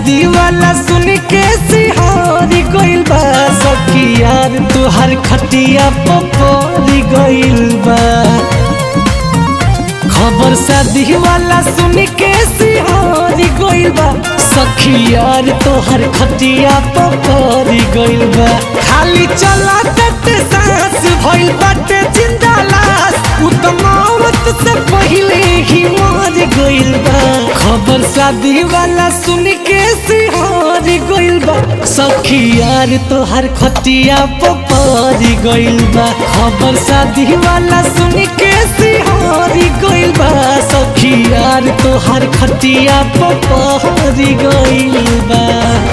शादी वाला सुन के सिहारी गइल बा सखी यार तुहार खटिया पपोरी गइल बा खबर शादी वाला सुन के सिहारी गइल बा सखी यार तोहर खटिया पपोरी गइल बा खाली चला तट सांस भइल बाटे जिंदा लाश उ त मौत से पहिले ही मर गइल बा खबर शादी वाला सुन के सिहारी गइल बा सखी यार तोहर खटिया पपोरी गइल बा खबर शादी वाला सुन के सिहारी गइल बा सखी यार तोहर खटिया पपोरी गइल बा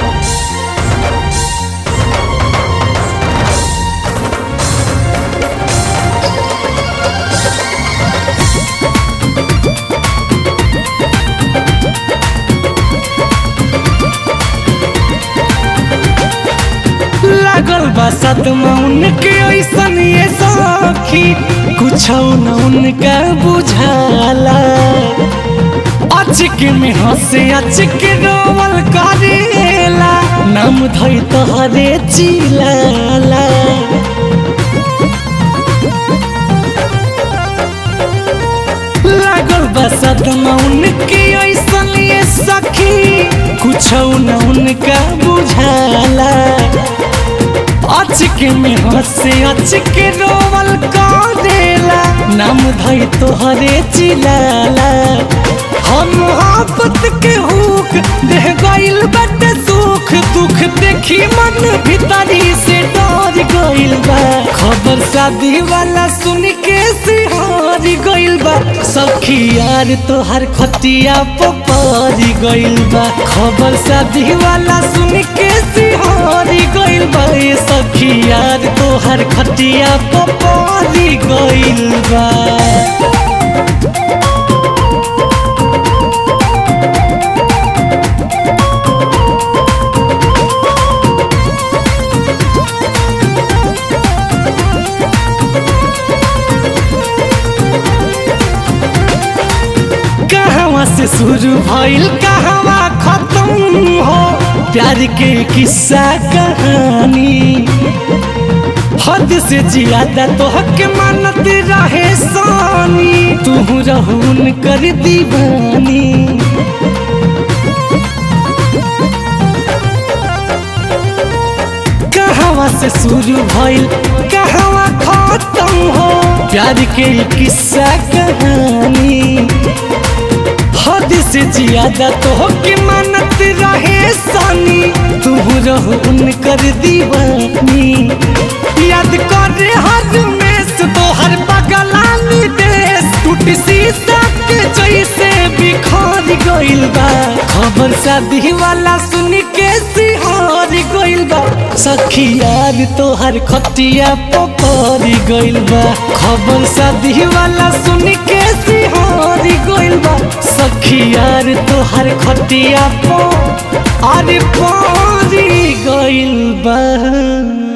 लागल बा सदमा उनके ऐसन ये सखी कुछ न उनका बुझाला अचक में हंसे अचक रोवल करेला नाम धई तोहरे चिलाला लागल बा सदमा उनके ऐसन ये सखी कुछ न उनका बुझाला अचक में हंसे अचक रोवल करेला नाम धई तोहरे चिलाला हम मोहब्बत के हुक देह गइल बटे सुख दुख देखी मन भीतरी से डर गइल बा खबर शादी वाला सुन के सिहारी गइल बा सखी यार तोहर खटिया पपारी गइल बा खबर शादी वाला सुन के सिहारी गइल बा ए सखी यार तोहर खटिया पपारी गइल बा कहवा से शुरू भइल कहवा खत्म हो प्यार के किस्सा कहानी हद से ज्यादा तो हक मानत रहे सानी तू रहून कर दीवानी कहवा से शुरू भइल कहवा खत्म हो प्यार के किस्सा कहानी हद से ज्यादा तो के मानत रहे सानी तू रहो उनकर दीवानी याद कर हर मेस तो हर बगलानी देश टूट शीशा के जैसे बिखर गइल बा खबर शादी वाला सुन के सिहार गइल बा सखी यार तोहर खटिया पकड़ गइल बा खबर शादी वाला सुन के सिहार गइल बा सखी यार तोहर खटिया पो अरे पारी गइल बा